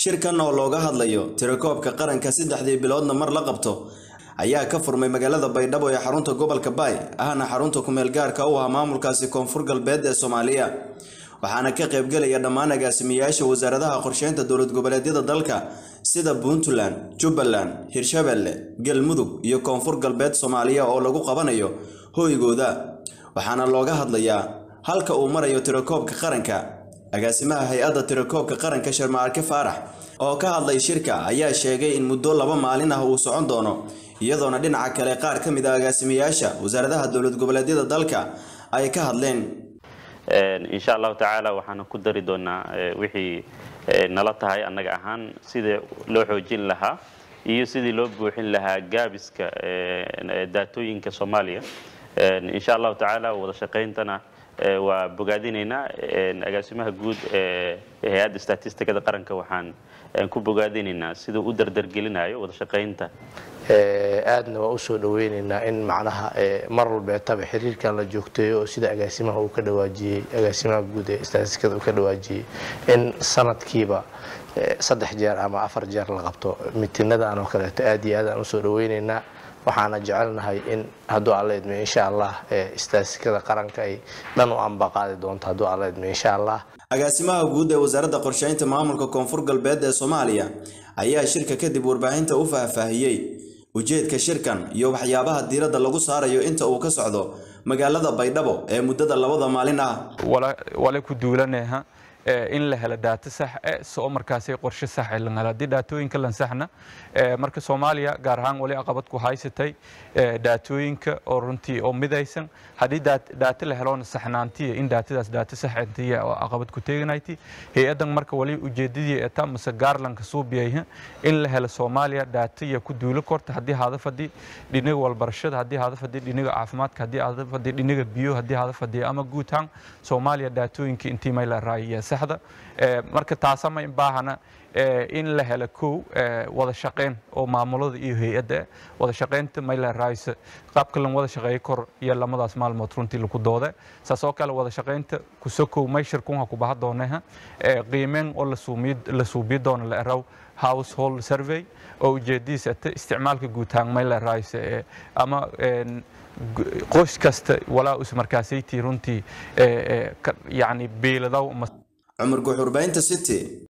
shirkan oo looga hadlayo tirakoobka qaranka saddexdii biloodna mar la qabto ayaa ka furmay magaalada baydhabo ee xarunta gobolka baay ahna xarunta kumeel gaarka u ah maamulkaasi koonfur galbeed ee soomaaliya waxaana ka qaybgelaya dhammaan agaasimayaasha wasaaradaha qorsheynta dowlad goboleedyada dalka sida puntland jubbaland hirshabelle galmudug iyo koonfur galbeed soomaaliya oo lagu qabanayo hoygooda waxaana looga hadlayaa halka uu marayo tirakoobka qaranka agaasimaha hay-adda tirakoobka qaranka sharmaarke faarax oo ka hadlay shirka ayaa sheegay in muddo laba maalin ah uu socon doono iyadoona dhinaca kale qaar ka mid a agaasimayaasha wasaaradaha dowlad goboleedyada dalka ay ka hadleen insha allahu tacaala waxaana ku dari doonaa wixii nala tahay annaga ahaan sidii loo xoojin lahaa iyo sidii loo buuxin lahaa gaabiska daatooyinka soomaaliya insha allahu tacaala wada shaqayntana waa bogaadinaynaa agaasimaha guud ee hay-adda statistikada qaranka waxaan ku bogaadinaynaa siduu u dardargelinayo wada shaqaynta aadna waa usoo dhaweynaynaa in macnaha mar walbeetaba xiriirkan la joogteeyo oo sida agaasimaha uu ka dhawaajiyey agaasimaha guud ee statistikada uu ka dhawaajiyey in sanadkiiba saddex jeer ama afar jeer la qabto mitinadan oo kaleeto aad iyo aad aan usoo dhaweynaynaa waxaana jecelnahay in hadduu alla idmiyo insha allah statistikada qaranka ay dhan u ambaqaadi doonto hadduu alla idmiyo insha allah agaasimaha guud ee wasaaradda qorsheynta maamulka koonfur galbeed ee soomaaliya ayaa shirka kadib warbaahinta u faahfaahiyey ujeedka shirkan iyo waxyaabaha diiradda lagu saarayo inta uu ka socdo magaalada baydhabo ee muddada labada maalin ah wale ku duulaneha in la helo daato sax e soo markaasay qorshe sax lan helo haddii daatooyinka lan saxna marka soomaaliya gaar ahaan wali aqabad ku haysatay daatooyinka oo runtii oo midaysan haddii daato la heloona saxnaantiya in daatadaas daato saxantiya oo aqabad ku teeganayti hay-adan marka wali ujeedadii eta mase gaarlanka suubiyayha in la helo soomaaliya daataya ku duulo korta haddii hada fadhi dhiniga walbarashada haddii hada fadhi dhiniga caafimaadka haddii hada fadhi dhiniga biyo haddii hada fadhi ama guud ahaan soomaaliya daatooyinka intii may la raayaya saxda marka taasama baahana in la helo kow wada shaqayn oo maamulada iyo hay-adda wada shaqaynta mayla raaysa qaabka lan wada shaqeeyo kor iyo lamadaas maalmood runtii lagu doode saas oo kale wada shaqaynta kusokow mayshir kunha ku baha dooneha qiimeyn oo la suubiyo doono la eraw household survey oo ujeedadiisa ata isticmaalka guutahaan mayla raaysa ama qoys kasta walaa us markaasaytii runtii yani beeladaw cumar guxurbaynta city